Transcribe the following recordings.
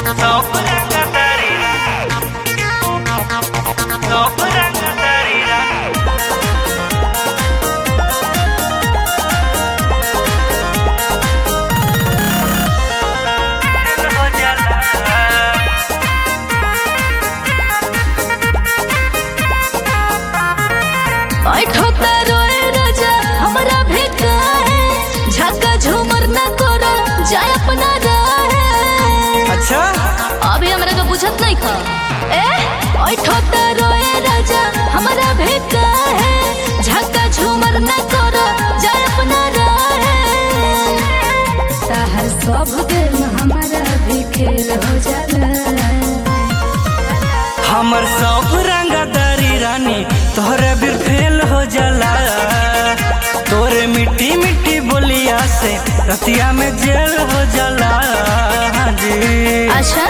बैठोता रोए राजा हमरा भेका है झका झूमर न करो जाय अपना राहे अच्छा अभी हमरा के बुझत नहीं खा ए बैठोता रोए राजा हमरा भेका है झका झूमर न करो जाय अपना राहे ताहर सब दिन हमारा भी खेल हो जाला हमर सब रंगदारी रानी तोहरे बिर फेल हो जाला तोरे मिट्टी मिट्टी बोलिया से रतिया में जेल हो जाला हाँ जी अच्छा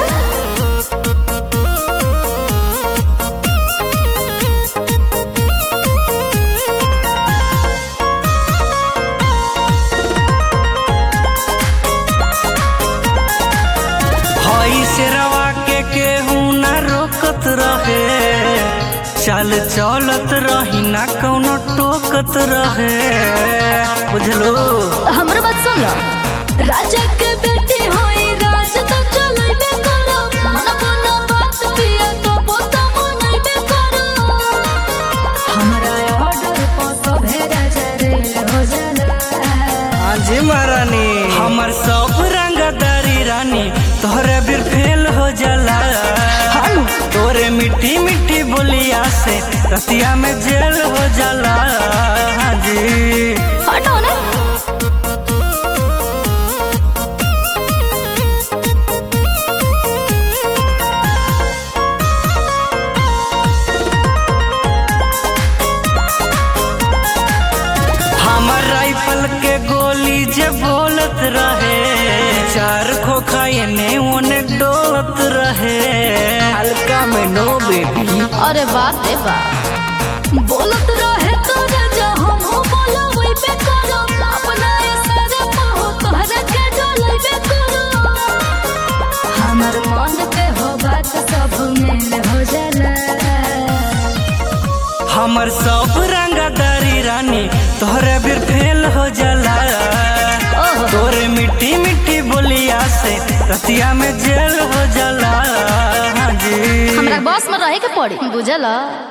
हई से रवा के केहू ना रोकत रहे चल चलत रही ना कौनो टोकत रहे बुझलो हमर बात सुन लो राजा के बेटी होई राज तो चलैबे करो मन मन बात पिया तो पोता मनैबे करो हमारा ऑर्डर पर सभे राजा रेल हो जाला हाजी महारानी हमर सब रंगदारी रानी तोहरे बिर फेल हो जाला तोरे मिट्टी मिट्टी बोलिया से रतिया में जेल हो जाला हाजी हटो ने हमर राइफल के गोली जे बोलत रहे चार खोखा एने ओने डोलत रहे हल्का में नो बेबी अरे बाप रे बाप बोलत रहे तो राजा हम हो बोला वही पे करो अपना इशारे पर हो तोहरा के डोलैबे करो हमार मन पे हो बात सब मेल हो जाला हमर सब रंगदारी रानी तोहरे बिर फेल हो जाला ओहो तोरे मिट्टी मिट्टी बोलिया से रतिया में जेल हो जाला हाँ जी हमरा बस में रहे के पड़ी बुझला